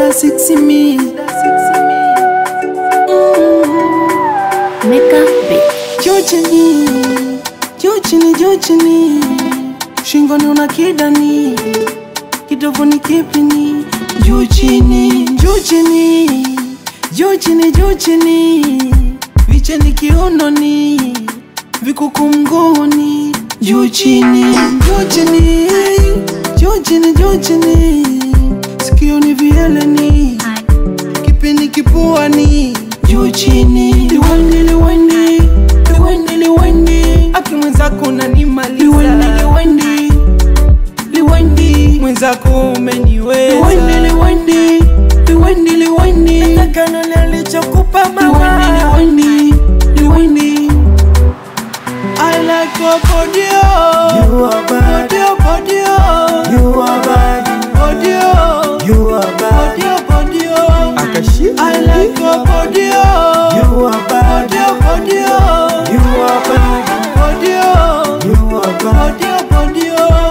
da sexy me. Meka Beat. Juu chini, juu chini, juu chini, shingoni una kidani, kidovuni kipini, juu chini, juu chini, juu chini, juu chini, vicheni kiunoni, vikuku mguuni, juu chini, juu chini, juu chini, juu chini, sikioni vieleni kipini kipuani juu chini liwani liwani liwani liwani aki mwenzako unanimaliza liwani liwani liwani mwenzako umeniweza liwani liwani liwani liwani Nakano nilichokupa mama liwani liwani I like your body, oh. You are bad. body, oh, body, oh. You are bad body, oh. You are bad body, oh, body, oh. Akashi I like your body, oh. You are bad body, oh, body, oh. You are bad body, oh. You are bad body, oh, body,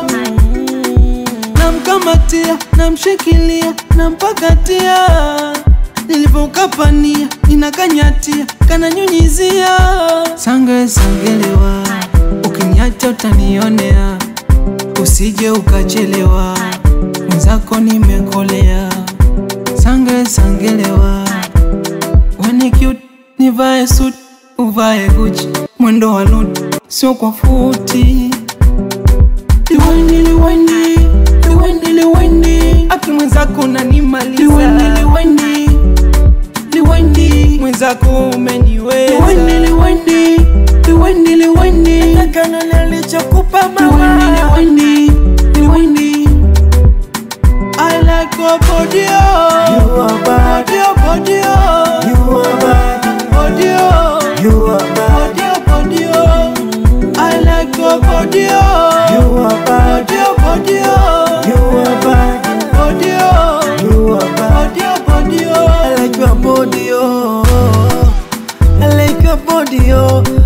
oh. Namkamatia, namshikilia, nampakatia, nilivyokapania, ninakanyatia, kananyunyizia. Sange sangelewa, ukiniacha utanionea, usije ukachelewa, mwenzako nimekolea. Sange sangelewa, When cute nivae suit uvae Gucci mwendo wa nuti sio kwa futi liwani liwani liwani liwani aki mwenzako unanimaliza liwani liwani liwani mwenzako umeniweza liwani liwani liwani liwani Nakano nilichokupa liwani mama liwani liwani I like your body oh You are bad body oh body oh You are bad body oh You are bad Body, oh, body, oh. I like your body, oh. You are bad Body, oh, body, oh. You are bad Body, oh. You are bad Body, oh, body, I oh. like your body, oh. I like your body, oh.